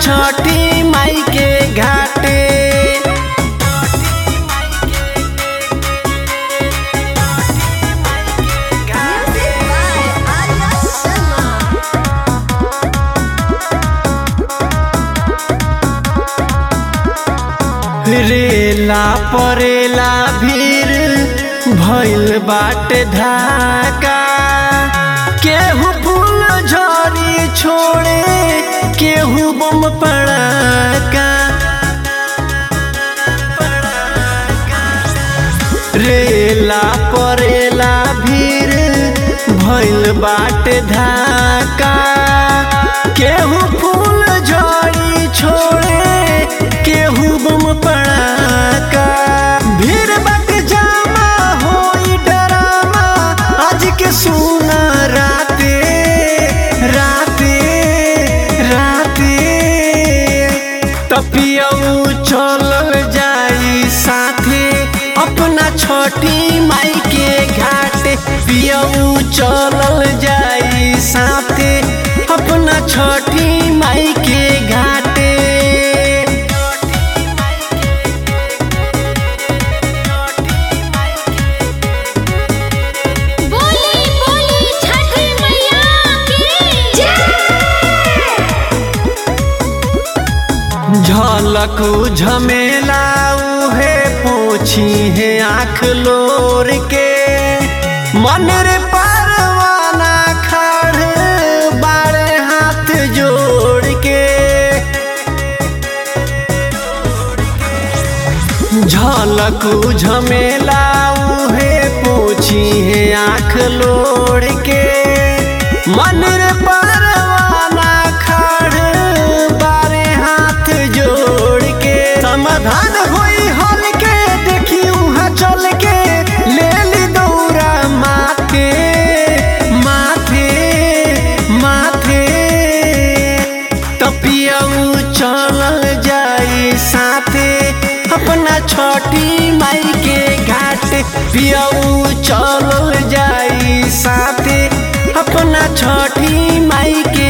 छठी माई के घाटे Music by Arya Sharma. रेला परेला भीड़ भइल बाटे धाका केहू फूल झड़ी छोड़े केहू बम पड़ाका रेला परेला भीड़ भइल बाटे धाका केहू फूल झड़ी छोड़े केहू बम पड़ाका भीड़ बाटे जामा होई डरामा आज के सुना राते राते राते तपियऊ चलल जाई साथे अपना छोटी माई के घाटे पियऊ चलल जाई साथे अपना छोटी माई के घाटे बोली बोली छठी मैया की जय झलक झमेला उहे पोछी है आँख लोर के मन रे परवाना खड़ बारे हाथ जोड़ के झलक झमेला उहे पोछी है आँख लोड़ के मन रे परवाना खड़ बारे हाथ जोड़ के समाधान होई हल के देखी उहाँ चल के ले ली दौरा माथे माथे माथे तपियऊ चलल जाई साथे अपना छोटी माई के घाट पियऊ चलल जाई साथे अपना छोटी माई के